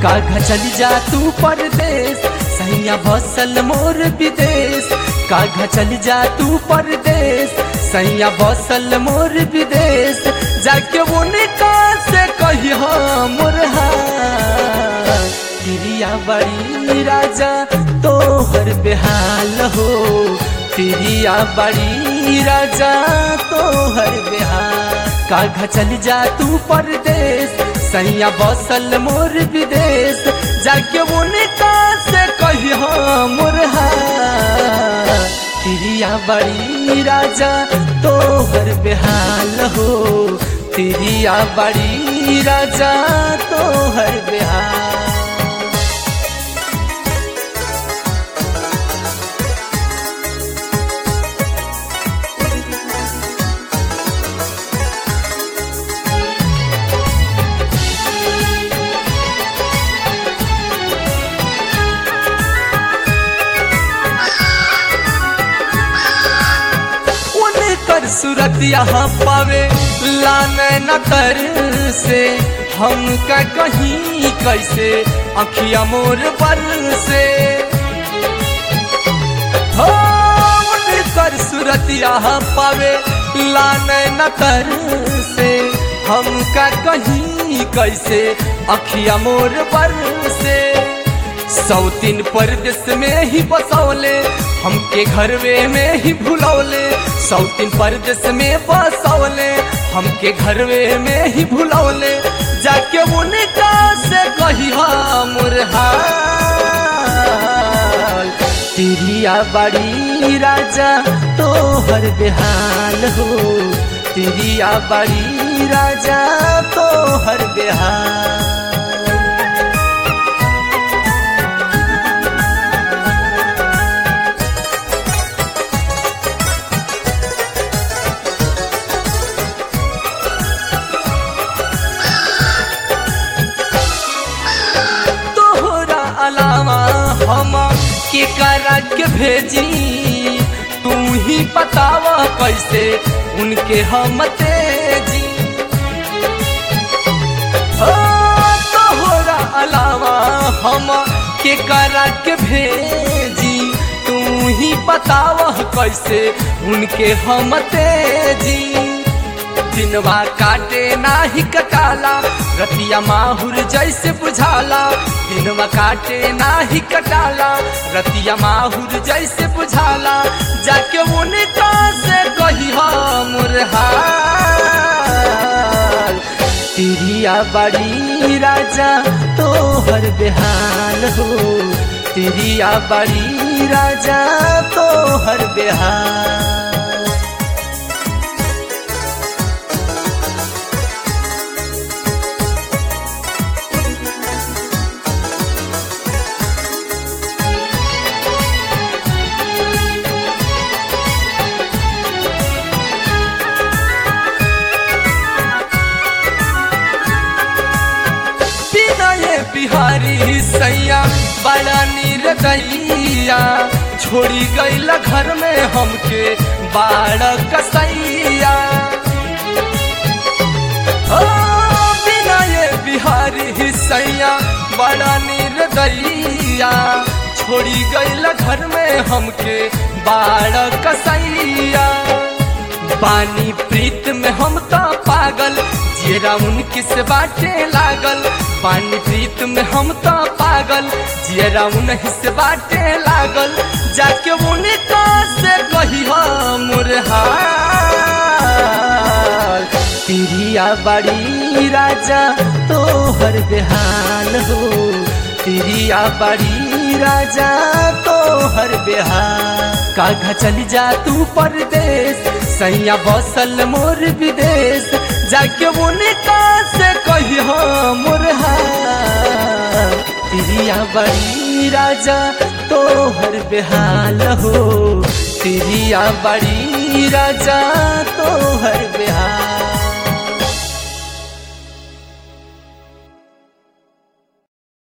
काघा चल जा तू परदेश सैया बसल मोर विदेश काघा चल जा तू परदेश सैया बसल मोर विदेश जाके उनका से कही मोर तिरिया बड़ी राजा तोहर बेहाल हो तिरिया बड़ी राजा तोहर बेहाल काघा चल जा तू परदेश सैया बसल मोर विदेश जाके उनका से कही मोर तिरिया बड़ी राजा तोहर बेहाल हो तिरिया बड़ी राजा तोहर बेहाल कर सूरत यहाँ पावे लाने न कर से हम का कहीं कैसे अखिया मोर बल से हो कर सूरत यहाँ पावे लाने न कर से हम का कहीं कैसे अखिया मोर बल से सौतीन परदेश में ही बसौले हमके घरवे में ही भुलौले सौतीन परदेश में बसौले हमके घरवे में ही भुलौले जाके उनका से कही मुरहाल तिरिया बड़ी राजा तोहर बेहाल हो तिरिया बड़ी राजा तोहर बेहाल अलावा हम के करा के भेजी तू ही बतावा कैसे उनके हम तेजी तोहरा अलावा हम के करा के भेजी तू ही बतावा कैसे उनके हम तेजी दिनवा काटे नाही कटाला रतिया माहुर जैसे बुझाला दिनवा काटे नाही कटाला रतिया माहुर जैसे बुझाला जाके उनका से कही मुरहाल तिरिया बड़ी राजा तोहर बेहाल हो तिरिया बड़ी राजा तोहर बेहाल बिहारी सैया बड़ा निर्दयिया छोड़ी गईल घर में हमके बाड़ कसैया बिना ये बिहारी सैया बड़ा निर्दयिया छोड़ी गईल घर में हमके बाड़ कसैया बानी प्रीत में हम तो पागल जेरा उनकी से बाटे लागल पानी प्रीत में हम तो पागल जेरा उन्हीं से बाटे लागल जाके उनका से कही मुरहाल तिरिया बड़ी राजा तोहर बेहाल हो तिरिया बड़ी राजा तोहर बेहाल काघा चल जा तू परदेश सैया बसल मोर विदेश जाके उनका से कही मुरहा तिरिया बड़ी राजा तोहर बेहाल हो तिरिया बड़ी राजा तोहर बेहाल